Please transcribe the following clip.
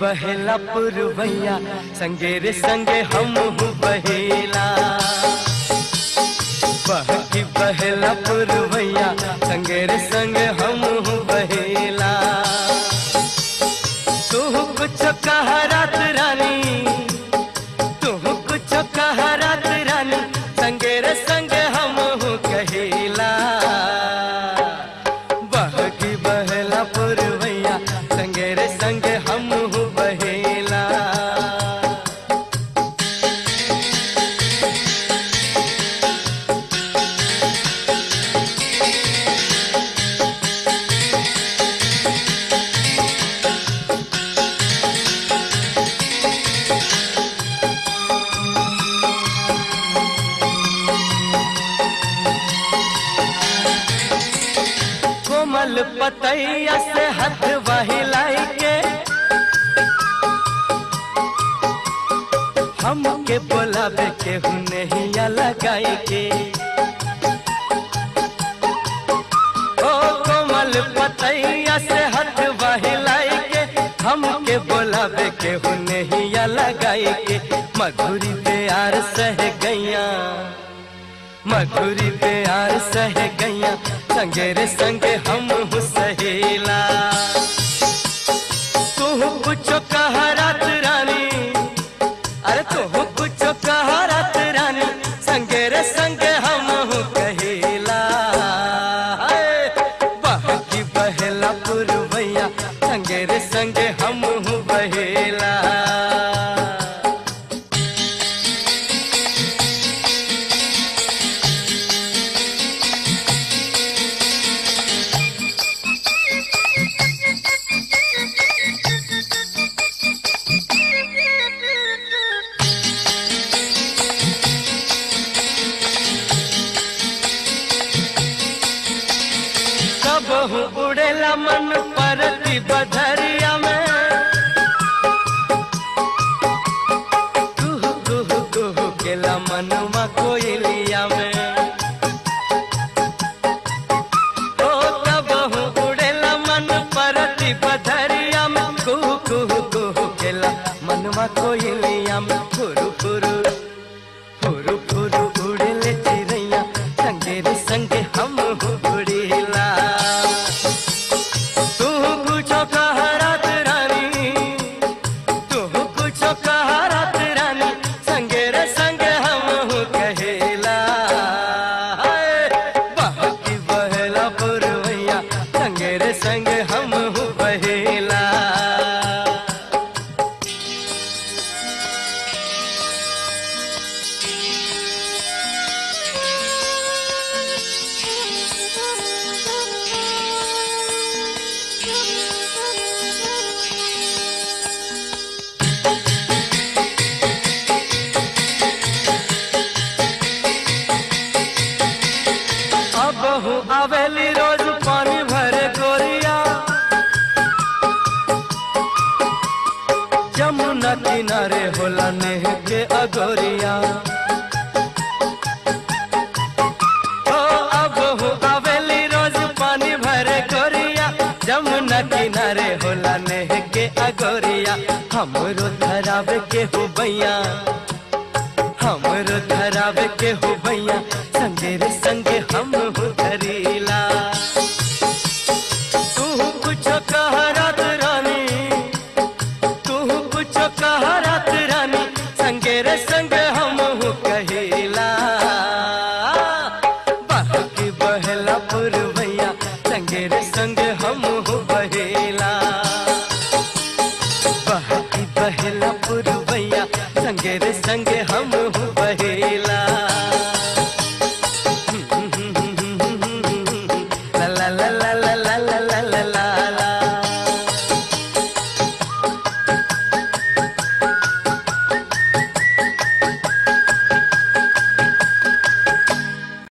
बहेला पुरवैया संगे रे संगे हम बहेला बहकी बहेला पुरवैया संगे रे संगे हम बहेला तू कुछ कह रात रानी तू कुछ कह रात रानी संगे रे संगे हम कहेला बहकी बहला पुरवैया संगे रे संगे हम बहेला कोमल पतैया से हाथ बहिलाई के हमके बोलावे के हुनहिया लगाई के ओ कोमल पतैया से हाथ बहिलाई के हमके बोलावे के हुनहिया लगाई के मधुरी प्यार सह गैया मधुरी प्यार सह गैया संगे रे संगे हम सहेला तू कुछ कह रात रानी अरे तू कुछ कह रात रानी संगे रे संगे हम कहेला हाय, बहकी बहेला पुरवैया संगे रे संगे हम बहेला कब हूँ उड़ेला मन परती बधरिया में कुहू कुहू कुहू केला मनवा कोयलिया में ओ कब हूँ उड़ेला मन परती बधरिया में कुहू कुहू कुहू केला मनवा कोयलिया में फुरु फुरु फुरु फुरु उड़ेले चिड़ैया संगे रे संगे हम उड़ेला तू कुछ कह रात रानी तू कुछ कह रात रानी संगे रे संगे हम कहेला हाय, बहकी बहेला पुरवैया संगे रे संगे हम बहेला अब हूँ आवेली रोज पानी भरे गोरिया जमुना किनारे होला नेह के अगोरिया ओ अब हूँ आवेली रोज पानी भरे गोरिया जमुना किनारे होला नेह के अगोरिया हमरो धरावे के हो बैया हमरो धरावे के हो भैया संगे रे संगे हम हो धरीला तू कुछ कह रात रानी तू कुछ कह रात रानी संगे रे संगे हम हो कहेला बहकी बहला पुरवैया संगे रे संगे हम हो बहेला बहकी बहेला पुरवैया संगे रे संगे हम बहेला ला ला ला ला ला ला ला ला